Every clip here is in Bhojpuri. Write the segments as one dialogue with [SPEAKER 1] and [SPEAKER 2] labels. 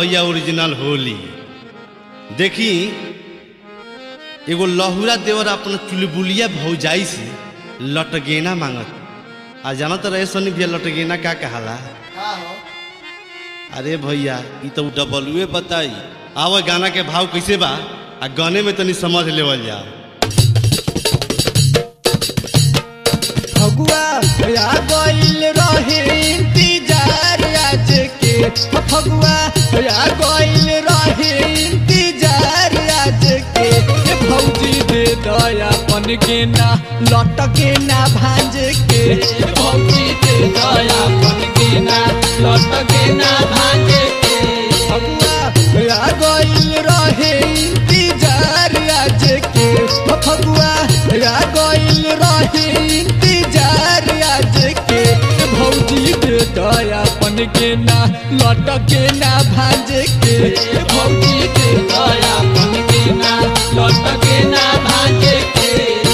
[SPEAKER 1] भैया ओरिजिनल होली देखी एगो लहुरा देवर अपन चुलबुलिया भौजाई से लटगेना मांगत आ जाना तो रहे सोनी भैया लटगेना का कहाला अरे भैया ई तो डबलुए बताई आवा गाना के भाव कैसे बा आ गाने में तनी समझ लेवल जा
[SPEAKER 2] फगुआ आ गइल रहे इंतजार आज के फगुआ आ गइल रहे इंतजार आज के ए भौजी दे दया पन के ना लट के ना भांज के ए भौजी दे दया पन के ना लट के ना भांज के फगुआ आ गइल रहे इंतजार आज के फगुआ आ गइल रहे इंतजार आज के भौजी दे दयापन के ना लट के ना भांज के भौजी दे दयापन के ना लट के ना भांज के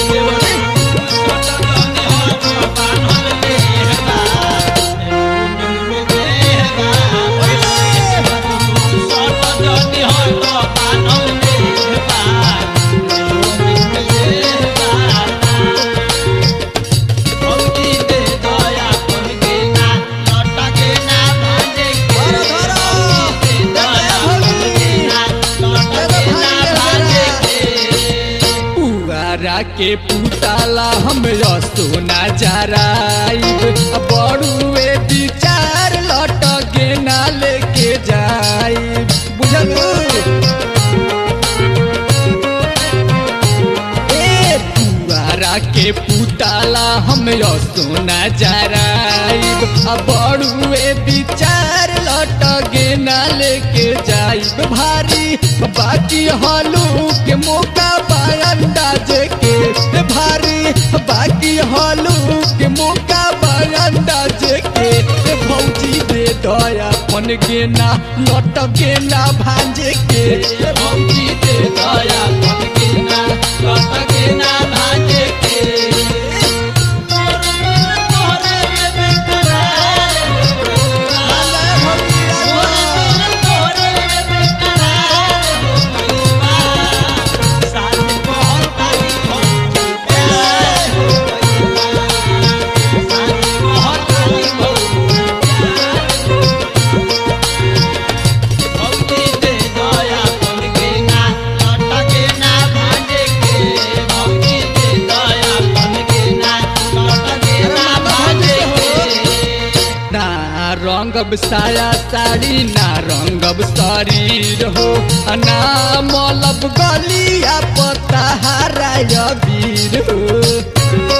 [SPEAKER 2] पुआरा के पुताला हम सोना जराइब बड़ुए विचार लट के ना लेके जाइब बुझलू ए पुआरा के पुताला हम सोना जराइब बड़ुए विचार लट के ना लेके जाइब भारी बाकी हलू के मौका अंदाज के भारी बाकी हलू के मौका अंदाज के भौजी दे दया पन के ना लट के ना भांज के भौजी दे दया पन के ना लट के ना भांज के ना रंगब साया साड़ी ना रंगब शरीर हो ना मलब गलिया पता हराय वीर हो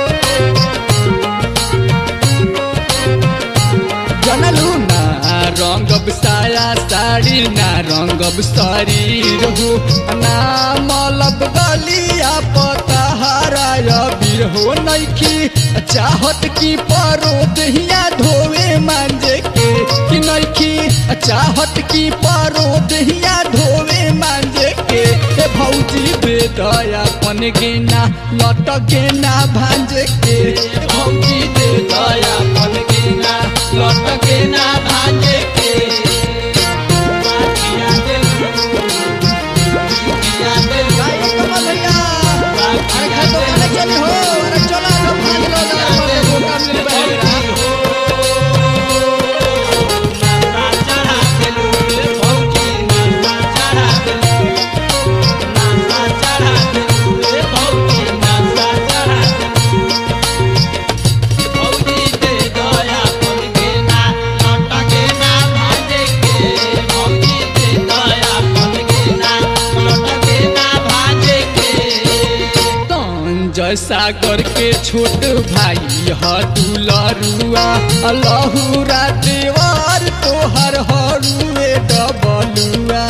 [SPEAKER 2] जनलू ना रंगब साया साड़ी ना रंगब शरीर हो ना मलब गलिया पता हराय वीर हो नैखी चाहत की परो दहिया धोवे मांजे के कि नैखी चाहत की परो दहिया धोवे मांजे के ए भौजी बे दया पन गेना लट गेना भांज के ए भौजी दे दया पन गेना लट गेना भांज के अरे खातो खाने चली हो अरे चला लो भाग लो जरा मौका मिल बहेरा जय सागर के छोट भाई ह दुलरुआ लहुरा देवर तोहर हरुए डबलुआ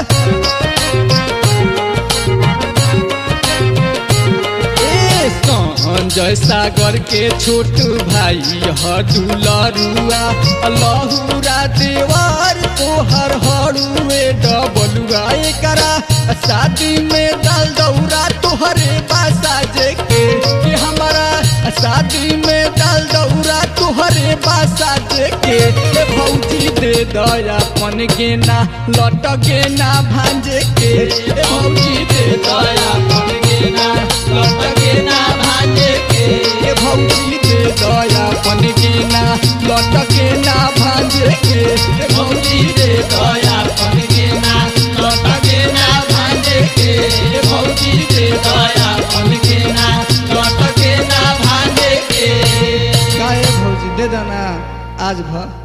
[SPEAKER 2] ए संजय सागर के छोट भाई ह दुलरुआ लहुरा देवर तोहर हरुए डबलुआ एकरा शादी में डाल दौरा तोहरे बासा जे के कि हमारा शादी में डाल दौरा तोहरे बासा जे के ए भौजी दे दया पन के ना लट के ना भांज के ए भौजी दे दया पन के ना लट के ना भांज के ए भौजी दे दया पन के ना लट के ना भांज के ए भौजी दे दया पन के ना लट के ना भांज के ए भौजी दे दया पन के ना लट के ना भांज के काहे भौजी दे देना आज भर